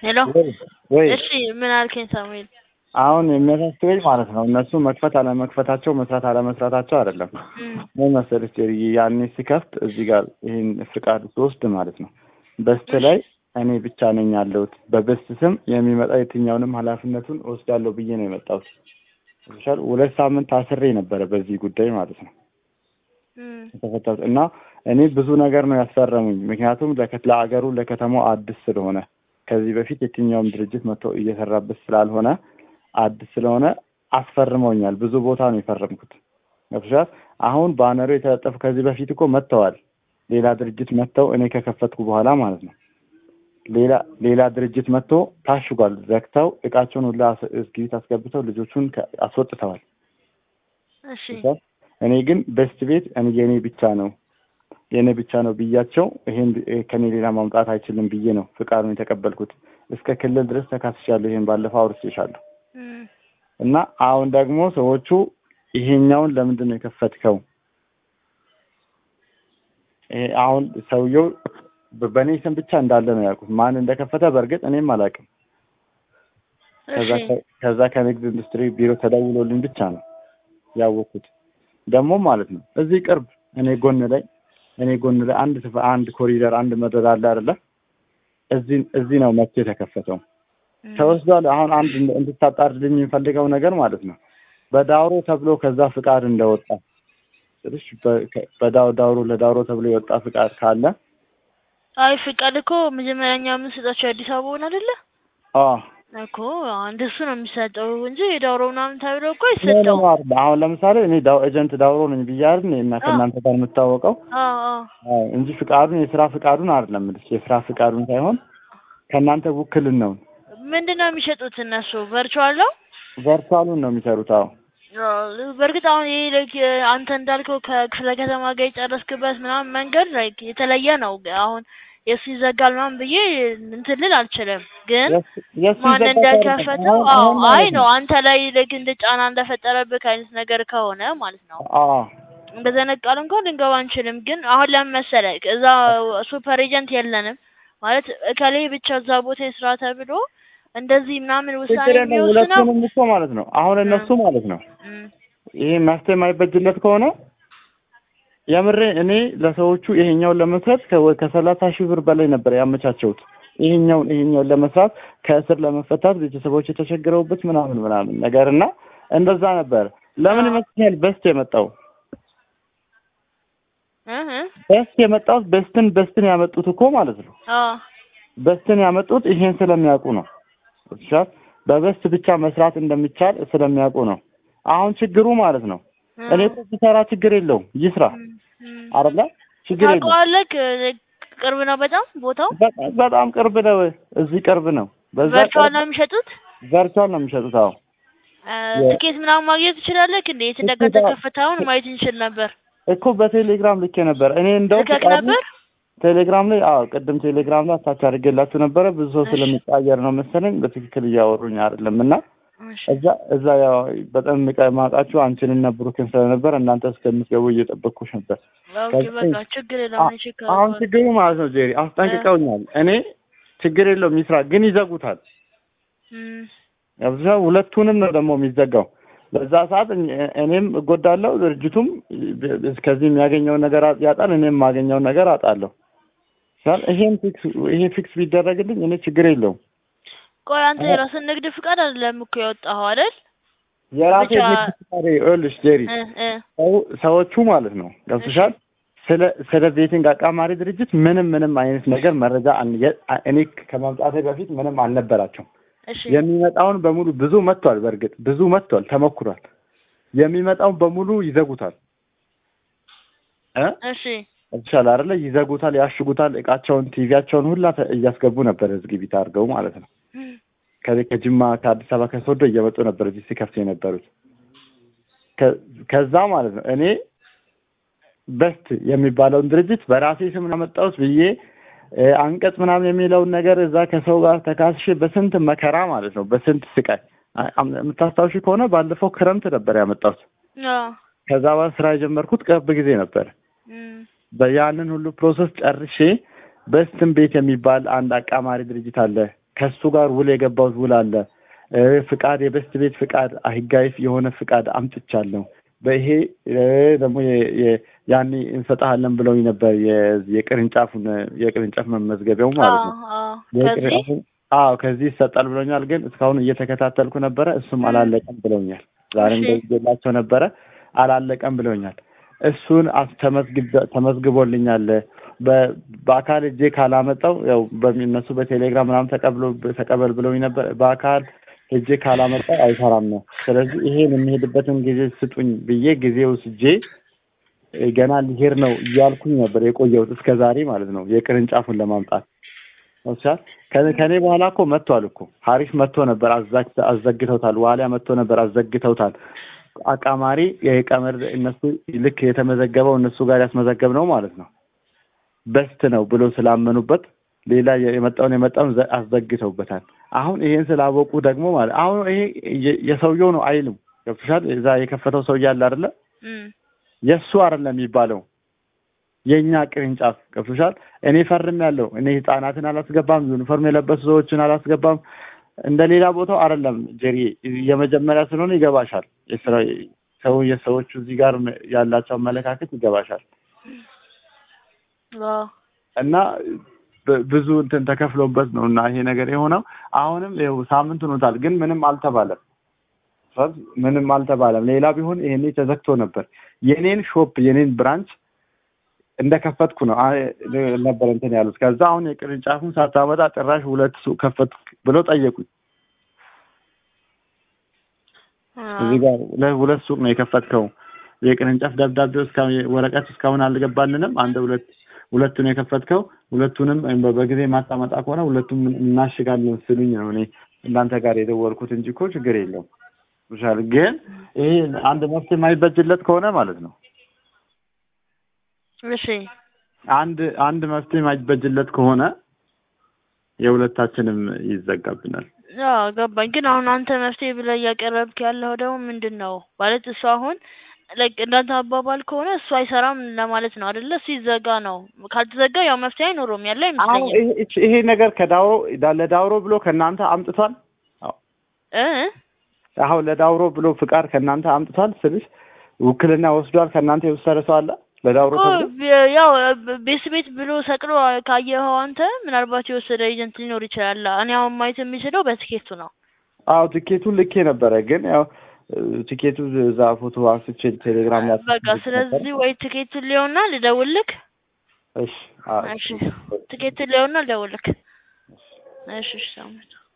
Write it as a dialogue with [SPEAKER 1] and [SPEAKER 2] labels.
[SPEAKER 1] ሄሎ
[SPEAKER 2] ወይ
[SPEAKER 1] እሺ ምን አልከኝ ሳሙኤል?
[SPEAKER 2] አሁን የሚያሳስበኝ ማለት ነው እነሱ መክፈት አለመክፈታቸው መስራት አለመስራታቸው አይደለም።
[SPEAKER 1] እም፣
[SPEAKER 2] ምን መሰለሽ ጄሪዬ ያኔ ሲከፍት እዚህ ጋር ይህን ፍቃድ ስወስድ ማለት ነው በስት ላይ እኔ ብቻ ነኝ ያለሁት በበስት ስም የሚመጣ የትኛውንም ኃላፊነቱን እወስዳለሁ ብዬ ነው የመጣሁት። ይሻል ሁለት ሳምንት አስሬ ነበረ በዚህ ጉዳይ ማለት ነው
[SPEAKER 1] እም፣
[SPEAKER 2] የተፈታሁት እና እኔ ብዙ ነገር ነው ያስፈረሙኝ። ምክንያቱም ለከት ለአገሩ ለከተማው አዲስ ስለሆነ ከዚህ በፊት የትኛውም ድርጅት መጥቶ እየሰራበት ስላልሆነ አዲስ ስለሆነ አስፈርመውኛል። ብዙ ቦታ ነው የፈረምኩት። ገብቶሻል? አሁን ባነሩ የተለጠፉ ከዚህ በፊት እኮ መጥተዋል። ሌላ ድርጅት መጥተው እኔ ከከፈትኩ በኋላ ማለት ነው ሌላ ሌላ ድርጅት መጥቶ ታሽጓል። ዘግተው እቃቸውን ሁላ አስ- እስክሪብት አስገብተው ልጆቹን ከ- አስወጥተዋል።
[SPEAKER 1] እሺ
[SPEAKER 2] ገብቶሻል? እኔ ግን በስት ቤት እኔ የኔ ብቻ ነው የኔ ብቻ ነው ብያቸው ይሄን ብ- ከኔ ሌላ ማምጣት አይችልም ብዬ ነው ፍቃዱን የተቀበልኩት። እስከ ክልል ድረስ ተካስሻለሁ። ይሄን ባለፈው አውርቼሻለሁ።
[SPEAKER 1] እም፣
[SPEAKER 2] እና አሁን ደግሞ ሰዎቹ ይሄኛውን ለምንድን ነው የከፈትከው? ይሄ አሁን ሰውየው በ- በእኔ ስም ብቻ እንዳለ ነው ያልኩት። ማን እንደከፈተ በእርግጥ እኔም አላውቅም። ከዛ
[SPEAKER 1] እሺ
[SPEAKER 2] ከ- ከዛ ከንግድ ኢንዱስትሪ ቢሮ ተደውሎልኝ ብቻ ነው ያወቅኩት። ደግሞ ማለት ነው እዚህ ቅርብ እኔ ጎን ላይ እኔ ጎን ላይ አንድ ስፍ- አንድ ኮሪደር አንድ መደዳ አለ አይደለ? እዚህ እዚህ ነው መጥቶ የተከፈተው።
[SPEAKER 1] እም፣
[SPEAKER 2] ተወስዷል። አሁን አንድ እንድ- እንድታጣርልኝ የሚፈልገው ነገር ማለት ነው በዳውሮ ተብሎ ከዛ ፍቃድ እንደወጣ ስልሽ በ- ከ- በዳው ዳውሮ ለዳውሮ ተብሎ የወጣ ፍቃድ ካለ
[SPEAKER 1] አይ ፍቃድ እኮ መጀመሪያ እኛ የምንሰጣቸው አዲስ አበባውን አይደለ
[SPEAKER 2] አ
[SPEAKER 1] እኮ እንደሱ ነው የሚሰጠው እንጂ የዳውሮ ምናምን ተብሎ እኮ
[SPEAKER 2] ኖ ኖ
[SPEAKER 1] አይሰጠው።
[SPEAKER 2] ኖ አይደል። አሁን ለምሳሌ እኔ ዳው ኤጀንት ዳውሮ ነኝ ብዬ አይደል እና ከእናንተ ጋር የምታወቀው
[SPEAKER 1] አዎ አዎ
[SPEAKER 2] አዎ፣ እንጂ ፍቃዱን የስራ ፍቃዱን አይደለም የምልሽ የስራ ፍቃዱን ሳይሆን ከእናንተ ውክልናውን
[SPEAKER 1] ምንድን ነው የሚሸጡት እነሱ ቨርቹዋል ነው?
[SPEAKER 2] ቨርቹዋሉን ነው የሚሰሩት። አዎ
[SPEAKER 1] አዎ፣ በእርግጥ አሁን ይሄ ላይክ አንተ እንዳልከው ከክፍለ ከተማ ጋር የጨረስክበት ምናምን መንገድ ላይክ የተለየ ነው። አሁን የሱ ይዘጋል ምናምን ብዬ እንትን ልል አልችልም፣ ግን
[SPEAKER 2] የሱ- የሱ
[SPEAKER 1] ማን
[SPEAKER 2] ይዘጋል
[SPEAKER 1] እንደከፈተው
[SPEAKER 2] አይደለም። አሁን-
[SPEAKER 1] አዎ
[SPEAKER 2] አሁን
[SPEAKER 1] አይ
[SPEAKER 2] ማለት
[SPEAKER 1] ነው አንተ ላይ ላይክ እንደ ጫና እንደፈጠረብህ አይነት ነገር ከሆነ ማለት ነው
[SPEAKER 2] አዎ
[SPEAKER 1] እንደዛ አይነት ቃል እንኳን ልንገባ አንችልም። ግን አሁን ለምን መሰለህ እዛ ሱፐር ኤጀንት የለንም ማለት እከሌ ብቻ እዛ ቦታ የስራ ተብሎ እንደዚህ ምናምን ውሳኔ
[SPEAKER 2] ችግር የለም።
[SPEAKER 1] የሚወስነው
[SPEAKER 2] ሁለቱንም እኮ ማለት ነው አሁን እነሱ ማለት ነው
[SPEAKER 1] እም፣
[SPEAKER 2] ይሄ መፍትሄ የማይበጅለት ከሆነ የምሬ እኔ ለሰዎቹ ይሄኛውን ለመስራት ከ- ከሰላሳ ሺህ ብር በላይ ነበር ያመቻቸውት። ይሄኛውን ይሄኛውን ለመስራት ከእስር ለመፈታት ቤተሰቦች የተቸግረውበት ምናምን ምናምን ነገር እና እንደዛ ነበር። ለምን
[SPEAKER 1] አዎ።
[SPEAKER 2] ይመስለኛል በስት የመጣው
[SPEAKER 1] እህ እ፣
[SPEAKER 2] በስት የመጣው በስትን በስትን ያመጡት እኮ ማለት ነው
[SPEAKER 1] አዎ
[SPEAKER 2] በስትን ያመጡት ይሄን ስለሚያውቁ ነው። ብቻ በበስት ብቻ መስራት እንደሚቻል ስለሚያውቁ ነው። አሁን ችግሩ ማለት ነው እኔ እኮ ሲሰራ ችግር የለውም ይስራ
[SPEAKER 1] እም፣ እም።
[SPEAKER 2] አይደለ ችግር የለውም።
[SPEAKER 1] ታውቀዋለህ? ክ- ቅርብ ነው በጣም ቦታው።
[SPEAKER 2] በጣም በጣም ቅርብ ነው። እዚህ ቅርብ ነው። በዛ
[SPEAKER 1] ቨርቹዋል ነው የሚሸጡት።
[SPEAKER 2] ቨርቹዋል ነው የሚሸጡት። አዎ
[SPEAKER 1] እ፣
[SPEAKER 2] የ-
[SPEAKER 1] ትኬት ምናምን ማግኘት ትችላለህ? እንዴ የት
[SPEAKER 2] ትኬት
[SPEAKER 1] እንደተከፈተ አሁን ማየት እንችል ነበር።
[SPEAKER 2] እኮ በቴሌግራም ልኬ ነበር። እኔ እንደው
[SPEAKER 1] ልከክ
[SPEAKER 2] ፍቃዱ
[SPEAKER 1] ነበር?
[SPEAKER 2] ቴሌግራም ላይ አዎ፣ ቅድም ቴሌግራም ላይ አታች አድርጌላችሁ ነበረ። ብዙ ሰው
[SPEAKER 1] እሺ።
[SPEAKER 2] ስለሚቀያየር ነው መሰለኝ በትክክል እያወሩኝ አይደለም እና
[SPEAKER 1] እሺ።
[SPEAKER 2] እዛ እዛ ያው በጣም የማውቃችሁ አንቺንና ብሩክን ስለነበር እናንተ እስከምትገቡ እየጠበቅኩሽ ነበር።
[SPEAKER 1] ኦኬ
[SPEAKER 2] ከዚህ-
[SPEAKER 1] በቃ ችግር የለውም። እኔ ቼክ
[SPEAKER 2] አሁን
[SPEAKER 1] አደርገዋለሁ።
[SPEAKER 2] ችግሩ ማለት ነው ጄሪ አስጠንቅቀውኛል። እኔ ችግር የለውም ይስራ፣ ግን ይዘጉታል።
[SPEAKER 1] እም፣
[SPEAKER 2] አብዛ ሁለቱንም ነው ደግሞ የሚዘጋው። በዛ ሰዓት እኔ- እኔም እጎዳለሁ፣ ድርጅቱም ከዚህ የሚያገኘውን ነገር ያጣል፣ እኔም የማገኘውን ነገር አጣለሁ። ሳል ይሄን ፊክስ ይሄ ፊክስ ቢደረግልኝ እኔ ችግር የለውም።
[SPEAKER 1] ቆይ አንተ የራስን ንግድ ፍቃድ አይደለም እኮ ያወጣኸው አይደል?
[SPEAKER 2] የራሴ
[SPEAKER 1] ብቻ-
[SPEAKER 2] ንግድ ፍቃድ ይኸውልሽ ጄሪ
[SPEAKER 1] እ እ
[SPEAKER 2] ሰው- ሰዎቹ ማለት ነው ገብቶሻል። ስለ ስለ ቤቲንግ አቃማሪ ድርጅት ምንም ምንም አይነት ነገር መረጃ አን- የ- እኔ ከማምጣቴ በፊት ምንም አልነበራቸውም።
[SPEAKER 1] እሺ
[SPEAKER 2] የሚመጣውን በሙሉ ብዙ መጥቷል። በእርግጥ ብዙ መጥቷል፣ ተሞክሯል። የሚመጣውን በሙሉ ይዘጉታል እ
[SPEAKER 1] እሺ
[SPEAKER 2] ይቻላል አይደለ? ይዘጉታል፣ ያሽጉታል። እቃቸውን ቲቪያቸውን ሁላ ተ- እያስገቡ ነበር እዚህ ቢት አድርገው ማለት ነው። ከዚህ ከጅማ ከአዲስ አበባ ከሶዶ እየመጡ ነበር እዚህ ሲከፍቱ የነበሩት። ከ- ከዛ ማለት ነው እኔ በስት የሚባለውን ድርጅት በራሴ ስም ያመጣሁት ብዬ እ፣ አንቀጽ ምናምን የሚለውን ነገር እዛ ከሰው ጋር ተካስሼ በስንት መከራ ማለት ነው በስንት ስቃይ አ- አም- የምታስታውሺ ከሆነ ባለፈው ክረምት ነበር ያመጣሁት።
[SPEAKER 1] አዎ
[SPEAKER 2] ከዛ በኋላ ስራ የጀመርኩት ቅርብ ጊዜ ነበር።
[SPEAKER 1] እም፣
[SPEAKER 2] በያንን ሁሉ ፕሮሰስ ጨርሼ በስትን ቤት የሚባል አንድ አቃማሪ ድርጅት አለ ከሱ ጋር ውል የገባሁት ውል አለ እ ፍቃድ የበስት ቤት ፍቃድ ህጋዊ የሆነ ፍቃድ አምጥቻለሁ። በይሄ እ ደግሞ የ- የ- ያኔ እንሰጥሃለን ብለውኝ ነበር የ- የቅርንጫፉን የቅርንጫፍ መመዝገቢያው ማለት ነው።
[SPEAKER 1] አዎ አዎ ከዚህ
[SPEAKER 2] የቅርንጫፉን አዎ ከዚህ ይሰጣል ብለውኛል። ግን እስካሁን እየተከታተልኩ ነበረ። እሱም አላለቀም ብለውኛል። ዛሬም
[SPEAKER 1] እሺ።
[SPEAKER 2] ደውዬላቸው ነበረ አላለቀም ብለውኛል። እሱን አስ- ተመዝግበ- ተመዝግቦልኛል። በ- በአካል እጄ ካላመጣው ያው በሚ- እነሱ በቴሌግራም ምናምን ተቀብሎ ተቀበል ብለውኝ ነበር። በአካል እጄ ካላመጣው አይሰራም ነው። ስለዚህ ይሄን የሚሄድበትን ጊዜ ስጡኝ ብዬ ጊዜ ወስጄ እ ገና ሊሄድ ነው እያልኩኝ ነበር የቆየሁት እስከ ዛሬ ማለት ነው የቅርንጫፉን ለማምጣት ወስቻል ከኔ በኋላ እኮ መጥቷል እኮ ሀሪፍ መጥቶ ነበር አዛግ- አዘግተውታል። ዋሊያ መጥቶ ነበር አዘግተውታል። አቃማሪ የቀመር እነሱ ልክ የተመዘገበው እነሱ ጋር ያስመዘገብ ነው ማለት ነው በስት ነው ብሎ ስላመኑበት ሌላ የመጣውን የመጣውን ዘ- አስዘግተውበታል። አሁን ይሄን ስላወቁ ደግሞ ማለት አሁን ይሄ የ- የሰውየው ነው አይልም። ገብቶሻል? እዛ የከፈተው ሰውዬ አለ አይደለ?
[SPEAKER 1] እም
[SPEAKER 2] የእሱ አይደለም የሚባለው የእኛ ቅርንጫፍ ገብቶሻል። እኔ ፈርም ያለው እኔ ህጻናትን አላስገባም፣ ዩኒፎርም የለበሱ ሰዎችን አላስገባም። እንደ ሌላ ቦታው አይደለም ጀሪ የመጀመሪያ ስለሆነ ይገባሻል። የስራ ሰው የሰዎቹ እዚህ ጋር ያላቸው አመለካከት ይገባሻል።
[SPEAKER 1] አዎ
[SPEAKER 2] እና ብ- ብዙ እንትን ተከፍሎበት ነው እና ይሄ ነገር የሆነው አሁንም ይኸው ሳምንት ሆኖታል፣ ግን ምንም አልተባለም። ስለዚህ ምንም አልተባለም። ሌላ ቢሆን ይሄኔ ተዘግቶ ነበር። የኔን ሾፕ የኔን ብራንች እንደከፈትኩ ነው አ- ነበር እንትን ያሉት። ከዛ አሁን የቅርንጫፉን ሳታመጣ ጭራሽ ሁለት ሱቅ ከፈት ብለው ጠየቁኝ።
[SPEAKER 1] አዎ
[SPEAKER 2] እዚህ ጋር ለ- ሁለት ሱቅ ነው የከፈትከው፣ የቅርንጫፍ ደብዳቤው እስካሁን ወረቀት እስካሁን አልገባልንም። አንድ ሁለት ሁለቱን የከፈትከው ሁለቱንም በ- በጊዜ ማታመጣ ከሆነ ሁለቱም እናሽጋለን ስሉኝ ነው እኔ እናንተ ጋር የደወልኩት እንጂ እኮ ችግር የለውም ይሻል። ግን ይሄ አንድ መፍትሄ የማይበጅለት ከሆነ ማለት ነው
[SPEAKER 1] እሺ
[SPEAKER 2] አንድ አንድ መፍትሄ የማይበጅለት ከሆነ የሁለታችንም ይዘጋብናል።
[SPEAKER 1] አዎ ገባኝ። ግን አሁን አንተ መፍትሄ ብለህ እያቀረብክ ያለው ደግሞ ምንድን ነው ማለት እሱ አሁን ላይክ እንዳንተ አባባል ከሆነ እሱ አይሰራም ለማለት ነው አይደለ? እሱ ይዘጋ ነው። ካልተዘጋ ያው መፍትሄ አይኖረውም ያለ
[SPEAKER 2] አሁን
[SPEAKER 1] አይመስለኝም።
[SPEAKER 2] ይሄ- ይሄ ነገር ከዳውሮ ለዳውሮ ብሎ ከእናንተ አምጥቷል።
[SPEAKER 1] እ
[SPEAKER 2] አሁን ለዳውሮ ብሎ ፍቃድ ከእናንተ አምጥቷል ስልሽ ውክልና ወስዷል። ከእናንተ የወሰደ ሰው አለ ለዳውሮ
[SPEAKER 1] እኮ
[SPEAKER 2] ተብሎ?
[SPEAKER 1] ብ- ያው ቤት ቤት ብሎ ሰቅሎ ካየኸው አንተ ምናልባት የወሰደ ኤጀንት ሊኖር ይችላል። እኔ አሁን ማየት የሚችለው በትኬቱ ነው።
[SPEAKER 2] አዎ ትኬቱን ልኬ ነበረ፣ ግን ያው እ፣ ትኬቱ እዛ ፎቶ አንስቼ ቴሌግራም ላይ
[SPEAKER 1] በቃ ስለዚህ ወይ ትኬቱን ሊሆንና ልደውልክ።
[SPEAKER 2] እሺ አዎ
[SPEAKER 1] እሺ ትኬቱን ሊሆንና ልደውልክ። እሺ እሺ ሳምንት